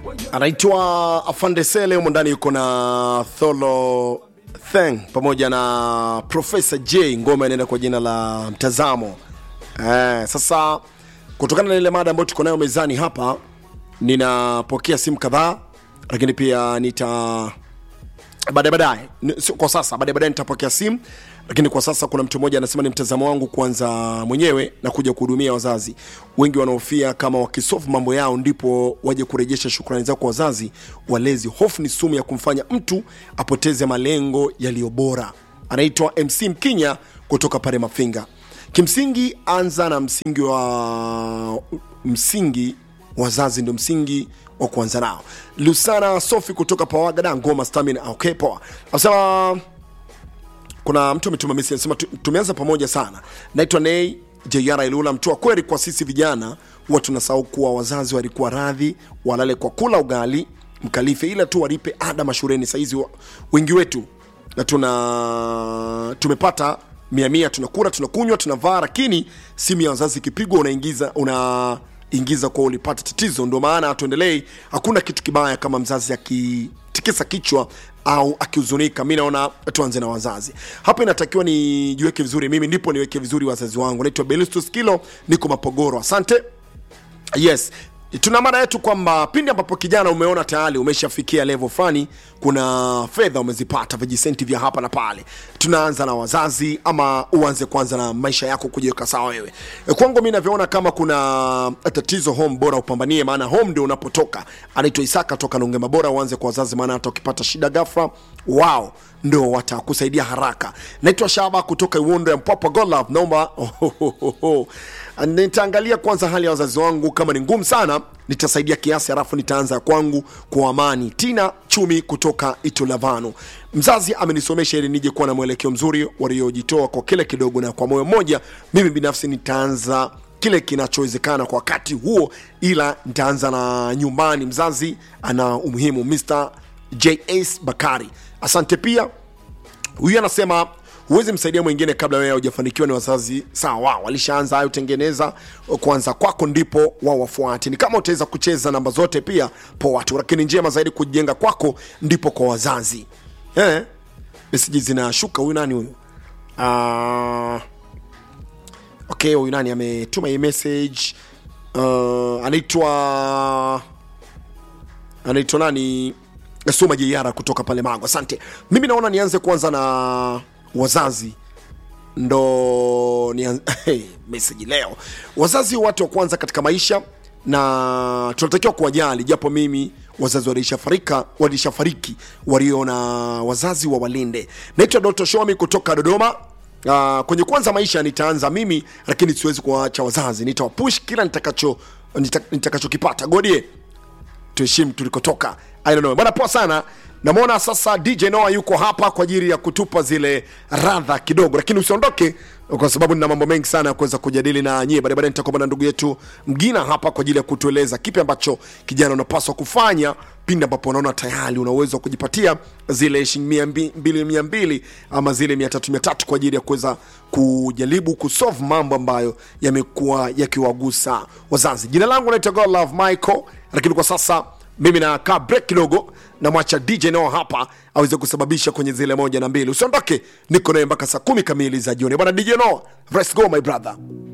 anaitwa Afande Sele, humo ndani yuko na Tholo Theng pamoja na Profesa J. Ngoma inaenda kwa jina la Mtazamo. Eh, sasa kutokana na ile mada ambayo tuko nayo mezani hapa, ninapokea simu kadhaa, lakini pia nita baadaye baadaye, Ni- sio kwa sasa, baadaye baadaye nitapokea simu, lakini kwa sasa kuna mtu mmoja anasema ni mtazamo wangu kwanza mwenyewe na kuja kuhudumia wazazi. Wengi wanaofia kama wakisofu mambo yao ndipo waje kurejesha shukrani zao kwa wazazi walezi. Hofu ni sumu ya kumfanya mtu apoteze malengo yaliyo bora. Anaitwa MC Mkinya kutoka pale Mafinga. Kimsingi, anza na msingi wa msingi wazazi ndio msingi wa kuanza nao. Lusana Sofi kutoka Pawagada Ngoma Stamina. Okay, poa. Anasema kuna mtu ametuma message anasema tu- tumeanza pamoja sana. Naitwa Nei JR Ilula mtua kweli kwa sisi vijana huwa tunasahau kuwa wazazi walikuwa radhi walale kwa kula ugali mkalife ila tu walipe ada mashuleni. Saizi wa- wengi wetu na tuna tumepata mia mia, tunakula tunakunywa tunavaa, lakini simu ya wazazi ikipigwa unaingiza una ingiza kwa ulipata tatizo. Ndio maana hatuendelei. Hakuna kitu kibaya kama mzazi akitikisa kichwa au akihuzunika. Mi naona tuanze na wazazi hapa, inatakiwa nijiweke vizuri mimi, ndipo niweke vizuri wazazi wangu. Naitwa Belistus Kilo, niko Mapogoro. Asante. Yes, tuna mada yetu kwamba pindi ambapo kijana umeona tayari umeshafikia level fulani, kuna fedha umezipata vijisenti vya hapa na pale, tunaanza na wazazi ama uanze kwanza na maisha yako kujiweka sawa wewe. E, kwangu mi navyoona kama kuna tatizo home, bora upambanie, maana home ndio unapotoka. Anaitwa Isaka toka Nongema, bora uanze kwa wazazi, maana hata ukipata shida ghafla wao ndo watakusaidia haraka. Naitwa Shaba kutoka Iwondo ya Mpwapwa Golove, naomba nitaangalia kwanza hali ya wazazi wangu, kama ni ngumu sana nitasaidia kiasi, halafu nitaanza kwangu kwa amani. Tina Chumi kutoka Itulavano, mzazi amenisomesha ili nije kuwa na mwelekeo mzuri, waliojitoa kwa kile kidogo na kwa moyo mmoja. Mimi binafsi nitaanza kile kinachowezekana kwa wakati huo, ila nitaanza na nyumbani. Mzazi ana umuhimu. Mr JS Bakari, asante pia huyu anasema huwezi msaidia mwingine kabla wewe hujafanikiwa. Ni wazazi sawa, walishaanza hayo, tengeneza kwanza kwako, ndipo wao wafuate. Ni kama utaweza kucheza namba zote pia poa tu, lakini njema zaidi kujenga kwako ndipo kwa wazazi eh. Meseji zinashuka. Huyu nani huyu? Ah, okay, huyu nani ametuma hii message? Uh, anaitwa anaitwa nani suma jeiara kutoka pale mago asante mimi naona nianze kwanza na wazazi ndo nianze hey, meseji leo wazazi watu wa kwanza katika maisha na tunatakiwa kuwajali japo mimi wazazi walishafarika walishafariki walio na wazazi wa walinde naitwa dr shomi kutoka dodoma Uh, kwenye kwanza maisha nitaanza mimi lakini siwezi kuwaacha wazazi nitawapush kila nitakacho nita- nitakachokipata godie tuheshimu tulikotoka I don't know. bwana poa sana namwona sasa dj noa yuko hapa kwa ajili ya kutupa zile radha kidogo lakini usiondoke kwa sababu nina mambo mengi sana ya kuweza kujadili na nyie baadaye baadaye nitakuwa na ndugu yetu mgina hapa kwa ajili ya kutueleza kipi ambacho kijana unapaswa kufanya pindi ambapo unaona tayari una uwezo wa kujipatia zile shilingi mia mbi- mbili mia mbili ama zile mia tatu mia tatu kwa ajili ya kuweza kujaribu kusolve mambo ambayo yamekuwa yakiwagusa wazazi jina langu naitwa God Love Michael lakini kwa sasa mimi nakaa break kidogo namwacha dj nao hapa aweze kusababisha kwenye zile moja na mbili usiondoke niko naye mpaka saa kumi kamili za jioni bwana dj no let's go my brother